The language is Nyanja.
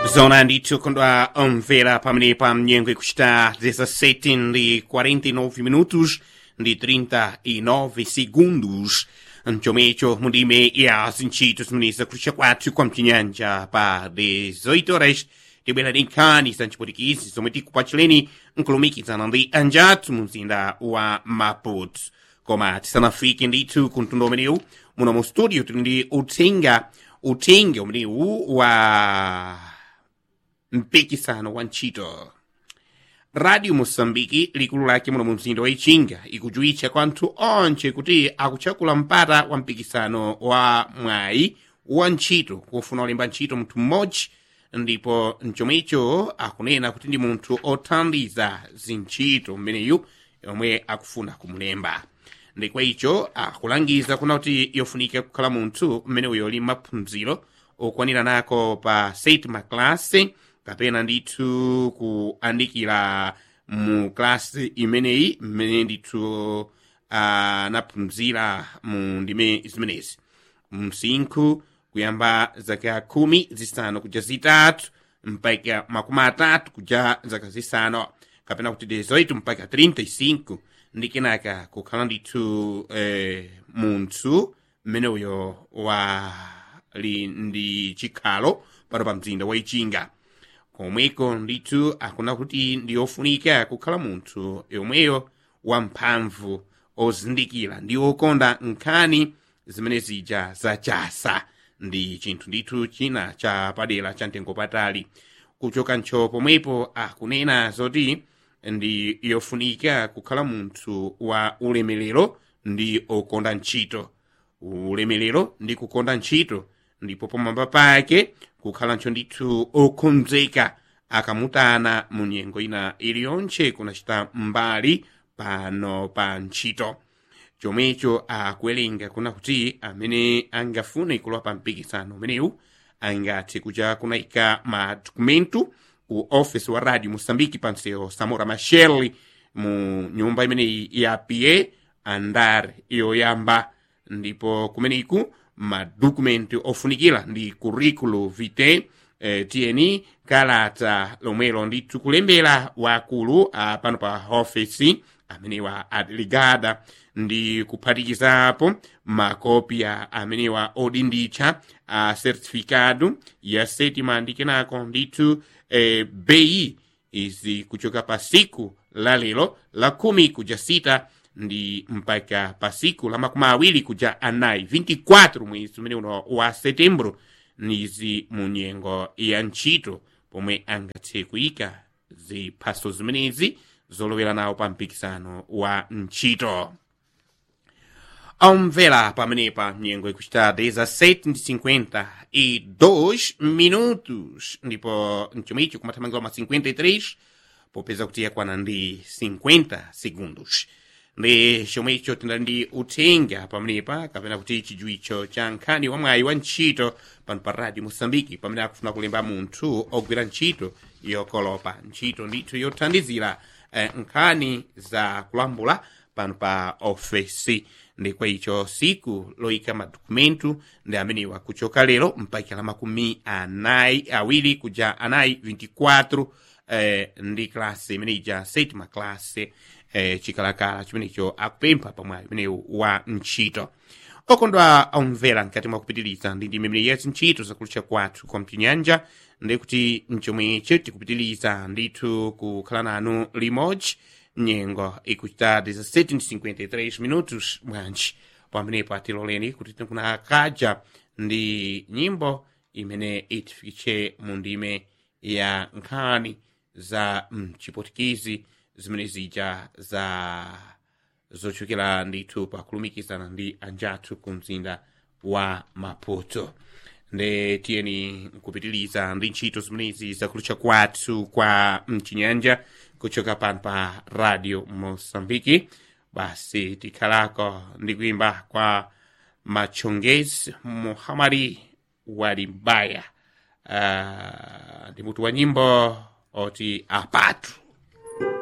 zona ndithu kondwa omvera pamene pa mnyengo ikuchita 17 ndi 49 minutos ndi 39 segundos mchomwecho mundime ya zintchito zimene zakulisha kwathu kwa mchinyanja pa 18 horas tibwera ndi nkhani za mchipotikizi zomwe tikupachuleni nkulumikizana ndi anjathu mu mzinda wa maputo koma tisanafike ndithu ku mtundu umenewu muno mu studio tili ndi uthenga uthenga umenewu wa mpikisano wa ntchito radio moçambike likulu lake muno mu mzinda wa ichinga ikujuwitcha kwa anthu onse kuti akutchakula mpata wa mpikisano wa mwayi wa ntchito kufuna olemba ntchito munthu mmodzi ndipo mchomwecho akunena kuti ndi munthu othandiza zintchito mmeneyu yomwe akufuna kumulemba ndikwa icho akulangiza kuna kuti yofunika kukhala munthu mmeneuyo ali maphunziro okwanira nako pa sétima classe kapena ndithu kuyandikira mu klasi imeneyi mmene ndithu anaphunzira mu ndime zimenezi msinkhu kuyamba zaka khumi zisanu kuja zitatu mpaka makumi atatu kuja zaka zisanu kapena kuti 18 mpaka 35 ndi kenaka kukhala ndithu eh, munthu mmene uyo wali ndi chikhalo pano pa mzinda wa ichinga komweko ndithu akuna kuti ndiyofunika kukhala munthu yomweyo wamphamvu ozindikira ndi okonda nkhani zimene zija zachasa ndi chinthu ndithu china cha padera cha mtengo patali kuchoka ntcho pomwepo akunena zoti ndi yofunika kukhala munthu wa ulemerero ndi okonda ntchito ulemerero ndi kukonda ntchito ndipo pamwamba pake kukhala ntcho ndithu okonzeka akamutana mu nyengo ina iliyonse kunachita mbali pano pa ntchito chomwecho akuwerenga kuna kuti amene angafune kulowa pa mpikisano umenewu angathe kuja kunayika madokumentu ku office wa radio moçambique panseo samora machel mu nyumba imeneyi ya pa andar yoyamba ndipo kumeneku madokumenti ofunikira ndi curriculo vitae eh, tiyeni kalata lomwelo ndithu kulembera wakulu ah, pano pa office amenewa adeligada ndi kuphatikizapo makopya amenewa odinditcha a certificado ya sétima ndi kenako ndithu eh, bei izi kuchoka pa siku la lero la khumi kuja sita ndi mpaka pa siku la makumi awiri kuja anayi 24 mwezi umene uno wa setembro nizi mu nyengo ya ntchito pomwe angathe kuyika ziphaso zimenezi zolowera nawo pa mpikisano wa ntchito omvera pamenepa nyengo ikuchita 17:52 minutos ndipo mchomicho kumathamangira ma 53 popeza kuti yakwana ndi 50 segundos ndi chomwecho tinali ndi uthenga pamenepa kapena kuti chijuicho cha nkhani wa mwayi wa ntchito pano pa radio moçambike pamene akufuna kulemba munthu ogwira ntchito yokolopa ntchito ndithu yothandizira eh, nkhani za kulambula pano pa ofesi ndi kwa icho siku loyika madokumentu ndi amenewa kuchoka lero mpaka la makumi anayi awiri kuja anayi 24 eh, ndi klasi imeneja sétima klase eh, chikalakala chimenecho akupempha pamwayi umenewu wa ntchito okondwa omvera mkati mwa kupitiliza ndi ndi mimene yezi ntchito zakulutcha kwathu kwa mchinyanja ndi kuti mchomwecho tikupitiliza ndithu kukhala nanu limodzi nyengo ikuchita 17:53 minutos bwanji pamenepo atiloleni kuti tikuna kaja ndi nyimbo imene itifikitche mu ndime ya nkhani za mchipotikizi zimene zija za zochokera ndithu pakulumikizana ndi anjathu ku mzinda wa maputo ndi tiyeni nkupitiliza ndi ntchito zimenezi zakulutcha kwathu kwa mchinyanja kuchoka pano pa radio moçambike basi tikhalako ndi kuimba kwa machongezi muhamari walimbaya uh, ndi mutu wa nyimbo oti apatu